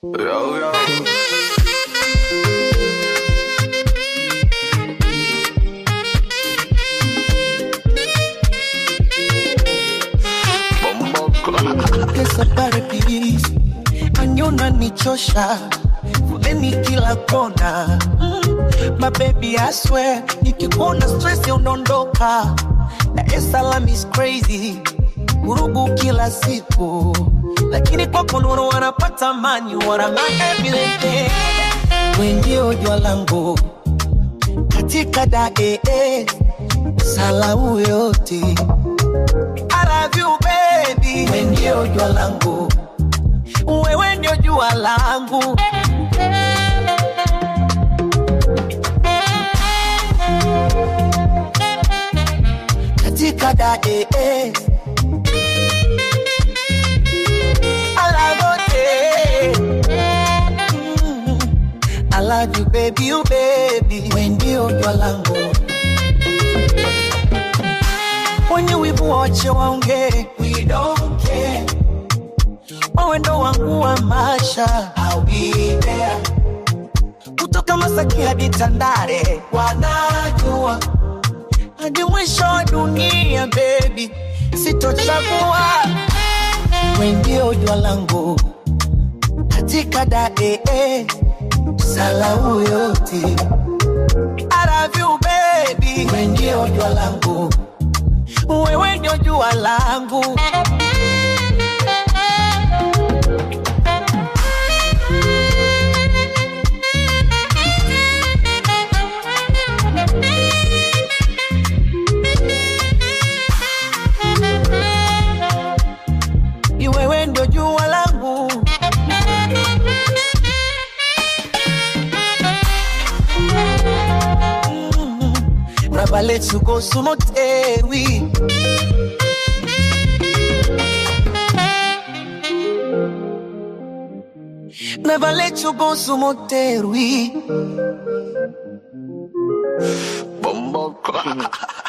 Yo, yo. Bombo Kesapare please, anyona nichosha fuleni kila kona mm. My baby I swear, nikikuona stress unaondoka. Dar es Salaam is crazy, vurugu kila siku, lakini kwako nuru wanapata mani, wana my everything. We ndio jua langu katika dae salau yote I love you baby, wewe ndio jua langu, wewe ndio jua langu. Katika dae I love you, Mm. I love you baby, you baby, wewe ndio jua langu. Wenye wivu wache waongee, we don't care. Wewe ndo wangu wa maisha, I'll be there. Kutoka Masaki hadi Tandale, wanajua hadi mwisho wa dunia, baby, sitochagua. Wewe ndio jua langu katika dae salau yote. I love you baby, wewe ndio jua langu wewe ndio jua langu. Ni Wewe ndio jua langu. Mm. Never let you go, Sumotewi. Never let you go, Sumotewi. Bombo